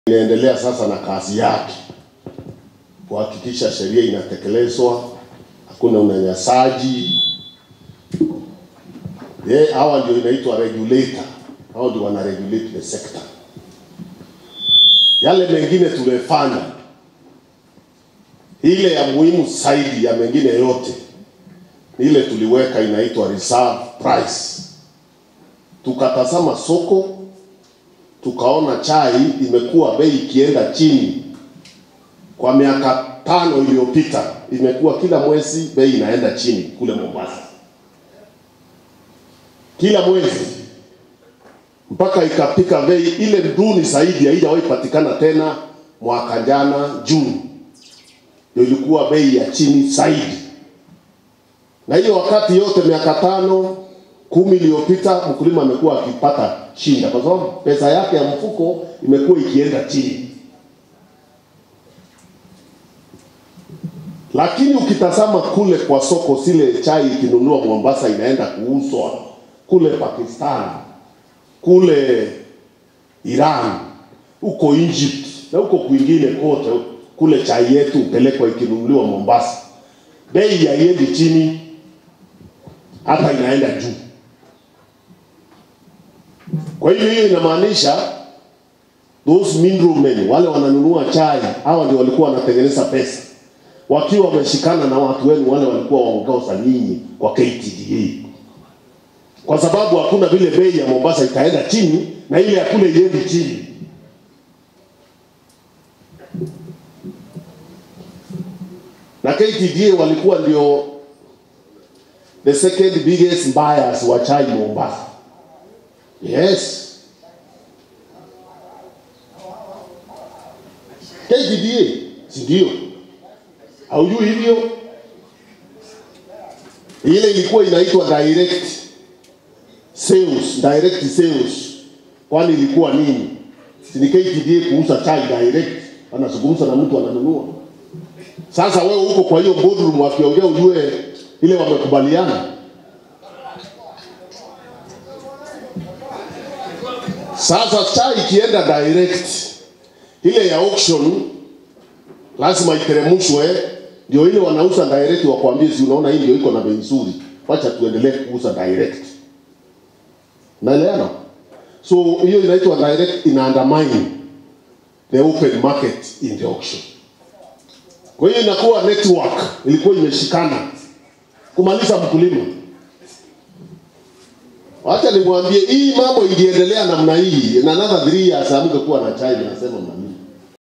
inaendelea sasa na kazi yake kuhakikisha sheria inatekelezwa, hakuna unyanyasaji. Ye, hawa ndio inaitwa regulator, hao ndio wana regulate the sector. Yale mengine tumefanya, ile ya muhimu zaidi ya mengine yote ni ile tuliweka inaitwa reserve price. Tukatazama soko tukaona chai imekuwa bei ikienda chini kwa miaka tano iliyopita, imekuwa kila mwezi bei inaenda chini kule Mombasa, kila mwezi mpaka ikapika bei ile duni zaidi, haijawahi patikana tena. Mwaka jana Juni ndio ilikuwa bei ya chini zaidi, na hiyo wakati yote miaka tano kumi iliyopita mkulima amekuwa akipata shinda, kwa sababu pesa yake ya mfuko imekuwa ikienda chini. Lakini ukitazama kule kwa soko, zile chai ikinunua Mombasa inaenda kuuzwa kule Pakistan, kule Iran, huko Egypt na huko kwingine kote, kule chai yetu upelekwa ikinunuliwa Mombasa, bei haiendi chini, hata inaenda juu. Kwa hiyo hiyo inamaanisha those middlemen wale wananunua chai, hawa ndio walikuwa wanatengeneza pesa wakiwa wameshikana na watu wenu wale walikuwa waongoza nyinyi kwa KTDA, kwa sababu hakuna vile bei ya Mombasa itaenda chini na ile ya kule iendi chini. Na KTDA walikuwa ndio the second biggest buyers wa chai Mombasa. Yes. KTDA, si ndio? Haujui hivyo? Ile ilikuwa inaitwa direct sales, direct sales. Kwani ilikuwa nini? Si ni KTDA kuuza chai direct, anazungumza na mtu ananunua. Sasa wewe uko kwa hiyo boardroom wakiongea, ujue ile wamekubaliana. Sasa chai ikienda direct, ile ya auction lazima iteremshwe, ndio ile wanauza direct, wakwambie, si unaona hii ndio iko na bei nzuri, wacha tuendelee kuuza direct. Naelewana? So hiyo inaitwa direct, ina undermine the open market in the auction. Kwa hiyo inakuwa network ilikuwa imeshikana kumaliza mkulima. Wacha nimwambie hii mambo ingeendelea namna hii, in another three years hamngekuwa na chai, nasema mnamii